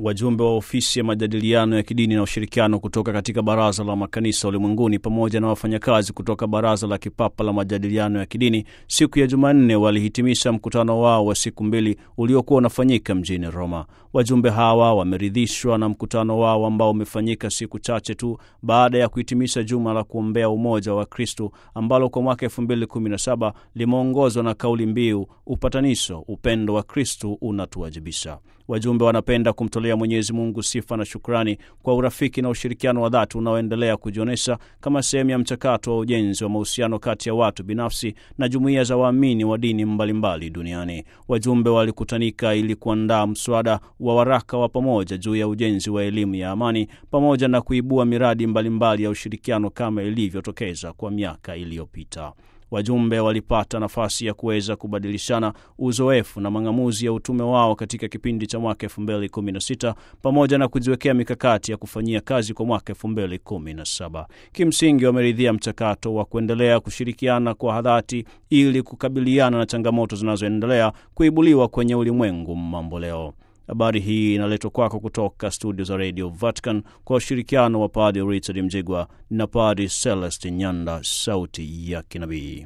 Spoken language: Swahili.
Wajumbe wa ofisi ya majadiliano ya kidini na ushirikiano kutoka katika Baraza la Makanisa Ulimwenguni pamoja na wafanyakazi kutoka Baraza la Kipapa la Majadiliano ya Kidini siku ya Jumanne walihitimisha mkutano wao wa siku mbili uliokuwa unafanyika mjini Roma. Wajumbe hawa wameridhishwa na mkutano wao ambao umefanyika siku chache tu baada ya kuhitimisha juma la kuombea umoja wa Kristo ambalo kwa mwaka 2017 limeongozwa na kauli mbiu upatanisho, upendo wa Kristo unatuwajibisha. Wajumbe wanapenda kumtolea Mwenyezi Mungu sifa na shukrani kwa urafiki na ushirikiano wa dhati unaoendelea kujionyesha kama sehemu ya mchakato wa ujenzi wa mahusiano kati ya watu binafsi na jumuiya za waamini wa dini mbalimbali duniani. Wajumbe walikutanika ili kuandaa mswada wa waraka wa pamoja juu ya ujenzi wa elimu ya amani pamoja na kuibua miradi mbalimbali mbali ya ushirikiano kama ilivyotokeza kwa miaka iliyopita. Wajumbe walipata nafasi ya kuweza kubadilishana uzoefu na mang'amuzi ya utume wao katika kipindi cha mwaka 2016 pamoja na kujiwekea mikakati ya kufanyia kazi kwa mwaka 2017. Kimsingi wameridhia mchakato wa kuendelea kushirikiana kwa dhati ili kukabiliana na changamoto zinazoendelea kuibuliwa kwenye ulimwengu mambo leo. Habari hii inaletwa kwako kutoka studio za Radio Vatican kwa ushirikiano wa Padre Richard Mjigwa na Padre Celestin Nyanda, sauti ya kinabii.